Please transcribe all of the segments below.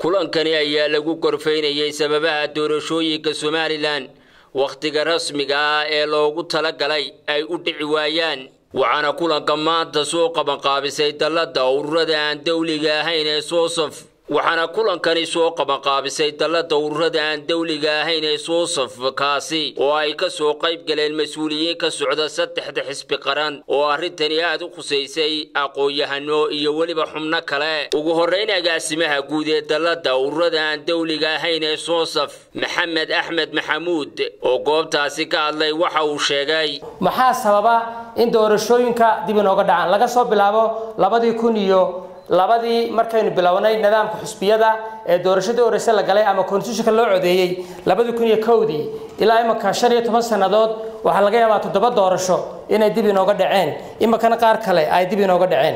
kulankani ayaa lagu gorfaynayay sababaha doorashooyinka somalilan wakhtiga rasmiga ah ee loogu talagalay ay u dhici waayaan waxaana kulanka maanta soo qabanqaabisay dallada ururada aan dawliga ahayn ee soosaf waxaana kulankani soo qabanqaabisay dallada ururada aan dawliga ahayn ee soosaf kaasi oo ay ka soo qayb galeen mas-uuliyiin ka socda saddexda xisbi qaran oo arrintani aad u khusaysay aqoon-yahano iyo weliba xubno kale ugu horrayn agaasimaha guud ee dallada ururada aan dawliga ahayn ee soosaf maxamed axmed maxamuud oo goobtaasi ka hadlay waxa uu sheegay maxaa sababa in doorashooyinka dib inooga dhacaan laga soo bilaabo labadii kun iyo labadii markaynu bilownay nidaamka xusbiyada ee doorashadii horeyse la galay ama konstitutionka loo codeeyey labadii kun iyo kowdii ilaa imanka shan iyo toban sannadood waxaa laga yaabaa toddoba doorasho inay dib inooga dhaceen iminkana qaar kale ay dib inooga dhaceen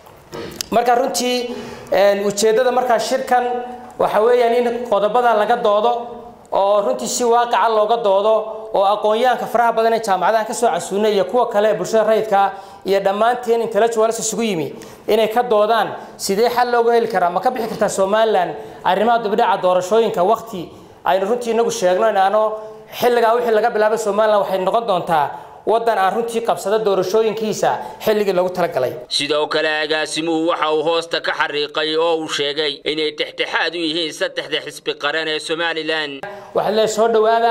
marka runtii ujeeddada markaa shirkan waxa weeyaan in qodobada laga doodo oo runtii si waaqaca looga doodo oo aqoon-yahanka faraha badan ee jaamacadaha ka soo casuunay iyo kuwa kale ee bulshada rayidka iyo dhammaanteen intellectuals isugu yimi inay ka doodaan sidee xal looga heli karaa ma ka bixi kartaa somalilan arrimaha dibdhaca doorashooyinka waqti aynu runtii inagu sheegno inaano xilligaa wixii laga bilaabay somalilan waxay noqon doontaa waddan aan runtii qabsada doorashooyinkiisa xilligii loogu talagalay sidoo kale agaasimuhu waxa uu hoosta ka xariiqay oo uu sheegay inay dhexdhexaad u yihiin saddexda xisbi qaran ee somalilan waxaa lee soo dhowaada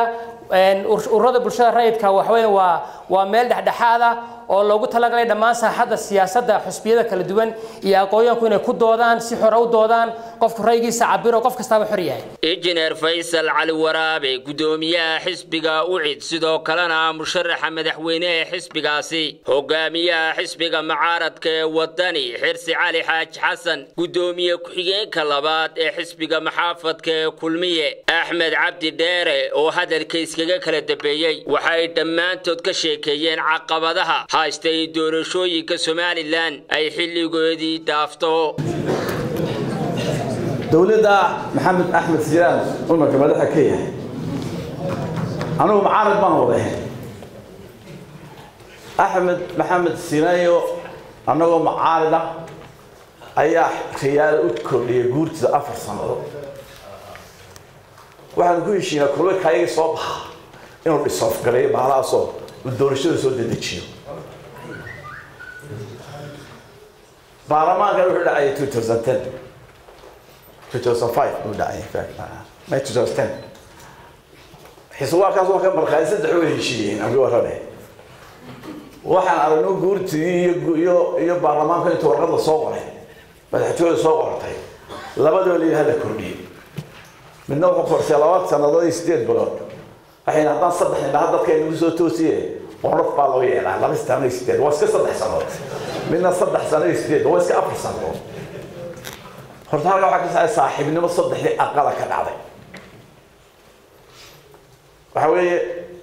ururada bulshada rayidka waxaweya waa waa meel dhexdhexaada oo loogu talagalay dhammaan saaxadda siyaasadda xusbiyada kala duwan iyo aqoonyahanku inay ku doodaan si xore u doodaan qofku raygiisa cabiro qof kastaaba xor yahay injineer faysal cali waraabe guddoomiyaha xisbiga ucid sidoo kalena musharaxa madaxweyne ee xisbigaasi hogaamiyaha xisbiga mucaaradka ee wadani xirsi cali xaaji xasan guddoomiye ku-xigeenka labaad ee xisbiga maxaafadka ee kulmiye axmed cabdi dheere oo hadalka iskaga kala dambeeyey waxay dhammaantood ka sheekeeyeen caqabadaha haystay doorashooyinka somalilan ay xilligoodii dhaafto dowladda maxamed axmed siraan umarka madaxa ka yahay anugu mucaarad baan wadahay axmed maxamed sinayo annagoo mucaarad ah ayaa khiyaalo u kordhiyay guurtida afar sannadood waxaanu ku heshiinaa kulwe kayaga soo baxa inuu dhisoofgaleeyo baalahaasoo uu doorashada soo dedejiyo baarlamaankan wuxuu dhacay 2010 2005 buu dhacay may 2010 xiswaarkaas waa ka markhaati saddex way heshiiyeen amri warane waxaan aragno guurtii iyo iyo iyo baarlamaanka inta warqada soo qoray madaxtooyada soo qortay labadaba la hala kordhiyey midna wuxuu korsay laba sannadood iyo sideed bilood waxayna haddaan saddex indhaha dadka inagu soo toosiye qorof baa loo yeelaa laba sano iyo sideed waa iska saddex sannadood midna saddex sano iyo sideed waa iska afar sannadood horta halkaa waxaa ka sacay saaxiibnimo saddexdii aqala ka dhacday waxa weeye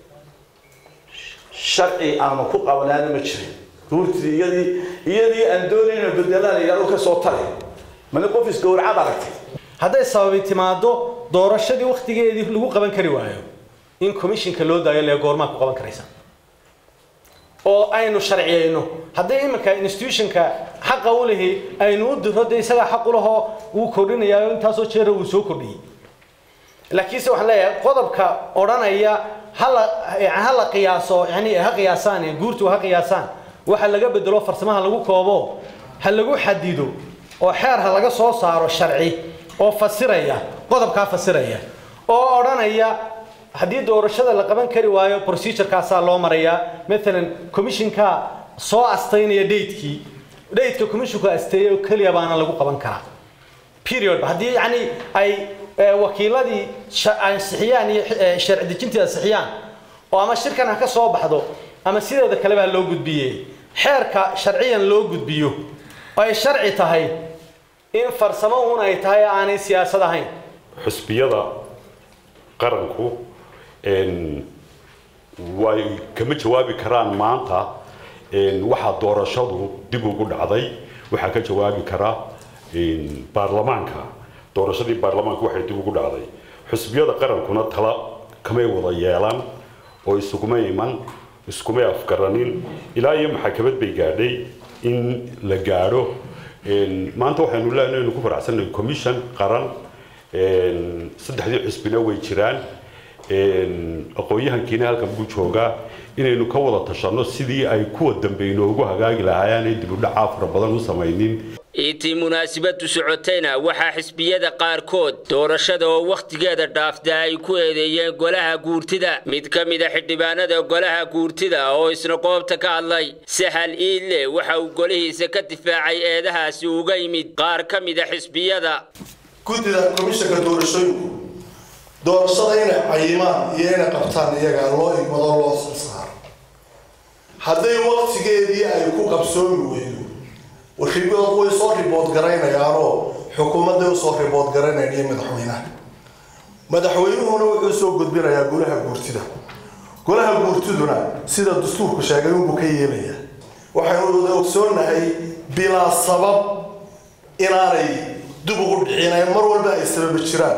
sharci aanu ku qabnaana ma jirin guurtii iyadii iyadii aan doonayno bedelaan yidhahdo ka soo tali mana qof isgowracad aragtay hadday sababi timaado doorashadii waktigeedii lagu qaban kari waayo in commissionka loo daayo lee goormaa ku qaban karaysa oo aynu sharciyeyno hadday iminka institutionka xaqa u lihi aynu u diro dee isagaa xaq u lahoo wuu kordhinayaa intaasoo jeera wuu soo kordhiyey laakiinse waxaan leeyahay qodobka odhanaya hala hala qiyaaso yani ha qiyaasaan guurtu ha qiyaasaan waxa laga bedelo farsamaha lagu koobo ha lagu xadido oo xeer ha laga soo saaro sharci oo fasiraya qodobkaa fasiraya oo odhanaya haddii doorashada la qaban kari waayo procedurkaasaa loo marayaa maalan commissionka soo astaynaya datekii dateka commissionku asteeyay oo keliya baana lagu qaban karaa period haddii yani ay wakiiladii ansixiyaan iyo sharci dejintii ansixiyaan oo ama shirkan ha ka soo baxdo ama sideeda kaleba ha loo gudbiye xeerka sharciyan loo gudbiyo oo ay sharci tahay in farsamo un ay tahay aanay siyaasad ahayn xusbiyada qaranku way kama jawaabi karaan maanta waxaa doorashadu dib ugu dhacday waxaa ka jawaabi kara baarlamaanka doorashadii baarlamaanka waxay dib ugu dhacday xusbiyada qarankuna tala kamay wada yeelan oo isuguma iman iskumay afgaranin ilaa iyo maxakamad bay gaadhay in la gaadho maanta waxaynu leenahay inu ku faraxsannahay commission qaran saddexdii xusbina way jiraan aqoon-yahankiina halkan buu joogaa inaynu ka wada tashanno sidii ay kuwa dambe inoogu hagaagi lahaayeen ay dibudhacaa fara badan u samaynin intii munaasabadu socotayna waxaa xisbiyada qaarkood doorashada oo wakhtigeeda dhaafta ay ku eedeeyeen golaha guurtida mid ka mid a xildhibaanada golaha guurtida oo isna goobta ka hadlay sahal iille waxa uu golihiisa ka difaacay eedahaasi uga yimid qaar ka mid a xisbiyada guddida komishanka doorashooyinku doorashada inay cayimaan iyo inay qabtaan iyagaa loo igmado loo soo saaro hadday waktigeedii ay ku qabsoomi weydo ribood way soo ribood garaynayaanoo xukuumadday usoo ribood garanayaan iyo madaxweynaha madaxweynuhuna wuxuu soo gudbinayaa golaha guurtida golaha guurtiduna sida dastuurku sheegay unbuu ka yeelayaa waxaynu wada ogsoonahay bilaa sabab inaanay dib ugu dhicinayn mar walba ay sababi jiraan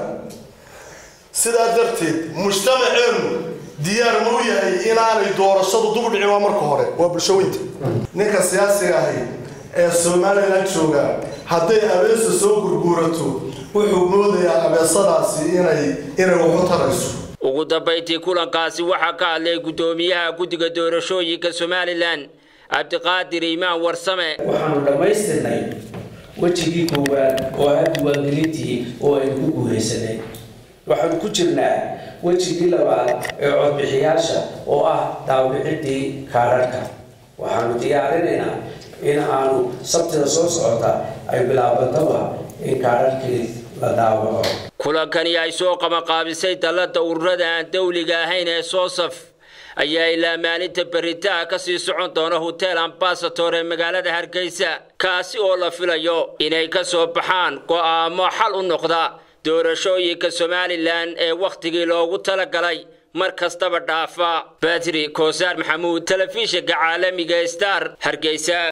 sidaa darteed mujtamaceenu diyaar ma u yahay inaanay doorashadu dib u dhicin waa marka hore waa bulshaweynta ninka siyaasiga ahi ee somalilan jooga hadday abeesa soo gurguurato wuxuu moodayaa abeesadaasi inay inay waxu tarayso ugu dambayntii kulankaasi waxaa ka hadlay guddoomiyaha guddiga doorashooyinka somalilan cabdiqaadir iimaan warsame waxaanu dhammaystirnay wejigii koowaad oo ah diiwaangelintii oo aynu ku guulaysanay waxaanu ku jirnaa wejigii labaad ee codbixiyaasha oo ah daawbixintii kaadharhka waxaanu diyaarinaynaa in aanu sabtida soo socota ay bilaabantaba in kaadharhkii la daawaco kulankani ay soo qabanqaabisay dallada ururada aan dawliga ahayn ee soosaf ayaa ilaa maalinta beritaha ka sii socon doona hotel ambasator ee magaalada hargeysa kaasi oo la filayo inay ka soo baxaan go'aamo xal u noqda doorashooyinka somalilan ee wakhtigii loogu talagalay mar kastaba dhaafa badri koosaar maxamuud telefishinka caalamiga star hargeysa